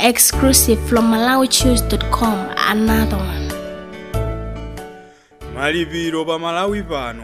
Exclusive from MalawiChoose.com. Another one. malipiro pa malawi pano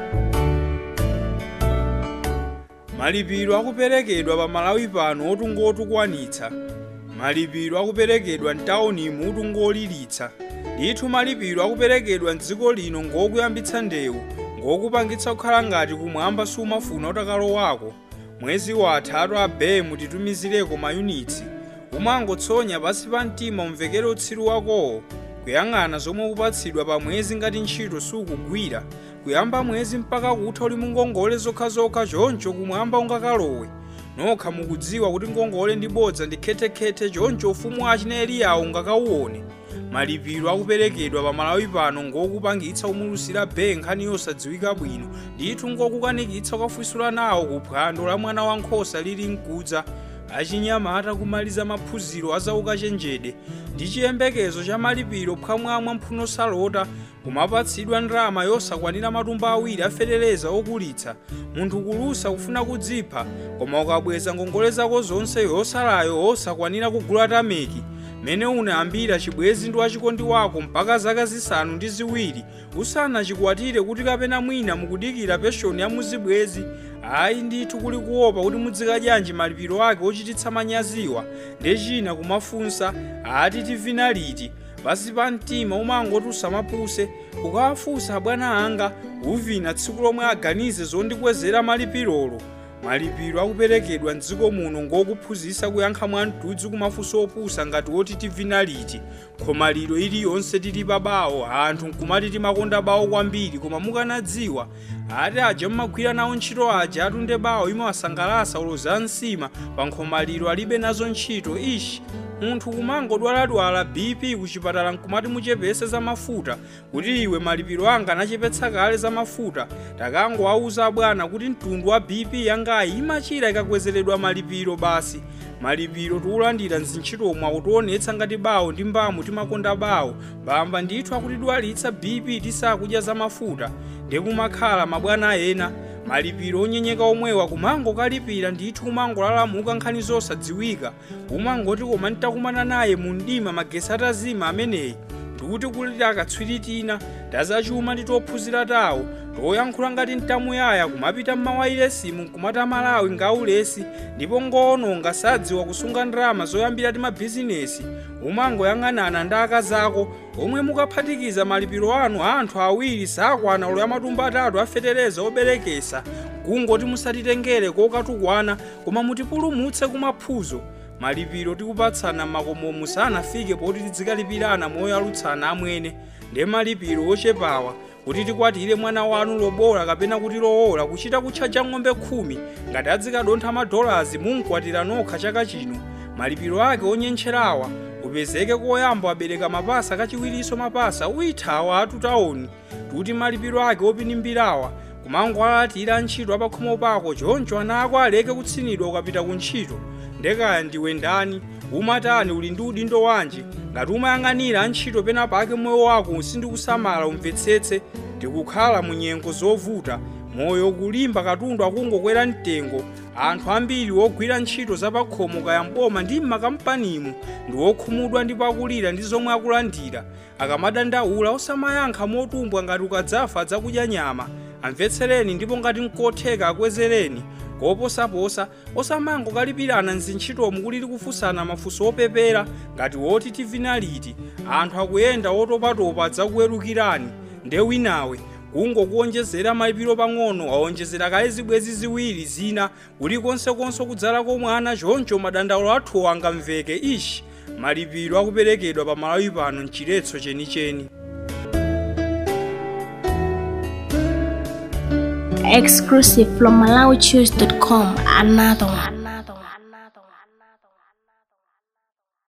malipiro akuperekedwa pa malawi pano otungotukwanitsa malipiro akuperekedwa mtaunimu otungolilitsa ndithu malipiro akuperekedwa mdziko lino ngokuyambitsa ndewu ngokupangitsa kukhala ngati kumwamba sumafuna utakalowako mwezi watha abe mutitumizireko mayunitsi umangotsonya pansi pa mtima umvekere utsiru wakowo kuyang'ana zomwe ukupatsidwa pa mwezi ngati ntchito sukugwira kuyamba mwezi mpaka kutha uli mungongole zokhazokha choncho kumwamba ungakalowe nokha mukudziwa kuti ngongole ndi bodza ndi khetekhete choncho ufumu wa achineliyawo ungakauwone malipiro akuperekedwa pa malawi pano ngokupangitsa umulusira be nkhani yosadziwika bwino ndithu ngokukanikitsa ukafunsula nawo ku phwando la mwana wankhosa lili mkudza achinyamata kumaliza maphunziro azaukachenjede ndi chiyembekezo cha malipiro phwamwamwa mphuno salota kumapatsidwa ndalama yosakwanira matumba awiri afetereza okulitsa munthu kulusa kufuna kudzipha koma ukabweza ngongole zako zonse yosalayo osakwanira kugula tameki mene unayambira chibwezi ndi wachikondi wako mpaka zaka zisanu ndi ziwiri usanachikwatire kuti kapena mwina mukudikira penshoni ya muzibwezi ayi ndithu kuli kuopa kuti mudzikadyanji malipiro ake ochititsa manyaziwa ndi china kumafunsa ati tivina liti pasi pa mtima umangoti usamapuse ukawafunsa abwana anga uvina tsiku lomwe aganize zondikwezera malipirolo malipiro akuperekedwa mdziko muno ngokuphunzitsa kuyankha mwamtudzi kumafunso opusa ngati oti tivina liti khoma lero iliyonse tili pabawo anthu nkumati timakonda bawo kwambiri koma mukanadziwa ati aja mmagwira nawo ntchito aja atunde bawo imawasangalasa uloza msima pa nkhomaliro alibe nazo ntchito ishi munthu kumangodwaladwala bp kuchipatala nkumati muchepese za mafuta kuti iwe malipiro anga anachepetsa kale za mafuta takangowauza bwana kuti mtundu wa bp yangayi imachira ikakwezeredwa malipiro basi malipiro tiulandira mzintchitomwe akutionetsa ngati bawo ndi mbamu timakonda bawo bamba ndithu akutidwalitsa bp tisakudya za mafuta ndikumakhala mabwana ena malipiro onyenyeka omwewa kumangokalipira ndithu kumangolalamuka nkhani zosadziwika umangoti koma ntakumana naye mu mdima magesi atazima ameneyi ndikuti kuliti akatswiri tina tazachuma ndi tophunzira tawo toyankhula ngati mtamuyaya kumapita mmawayiresimu nkumata malawi ngaulesi ndipo ngoononga sadziwa kusunga ndalama zoyambira ti mabhizinesi umangoyang'anana ndi akazako omwe mukaphatikiza malipiro anu anthu awiri sakwana ulo ya matumba atatu afetereza oberekesa kungoti musatitengere kokatukwana koma mutipulumutse kumaphuzo malipiro tikupatsana makomomu sanafike poti tidzikalipirana moyo alutsana amwene ndi malipiro ochepawa kuti tikwatire mwana wanu lobola kapena kuti lowola kuchita kutchaja ng'ombe khumi ngati adzikadontha madolazi munkwatira nokha chaka chino malipiro ake onyencherawa upezeke koyamba abereka mapasa kachiwirinso mapasa uyithawa atutaoni kuti malipiro ake opinimbirawa kumangoalatira ntchito apakhomo pako choncho ana ako aleke kutsinidwa ukapita ku ntchito ndekaya ndiwe ndani umatani uli ndi udindo wanji ngati umayang'anira antchito pena pake moyo wako sindikusamala umvetsetse ndikukhala mu nyengo zovuta moyo kulimba katundu akungokwera mtengo anthu ambiri ogwira ntchito zapakhomo kaya mboma ndi m'makampanimu ndi okhumudwa ndi pakulira ndi zomwe akulandira akamadandaula osamayankha motumbwa ngati ukadzafa adzakudya nyama amvetsereni ndipo ngati nkotheka akwezereni koposaposa osamangokalipirana mzintchitomu kulili kufunsana mafunso opepera ngati woti tivina liti anthu akuyenda otopatopa adzakuwerukirani nde winawe kungokuonjezera malipiro pang'ono aonjezera kale zibwezi ziwiri zina kulikonsekonse kudzalako mwana choncho madandaulo athu angamveke ishi malipiro akuperekedwa pa malawi pano mchiretso chenicheni Exclusive from MalawiChoose.com. Another one.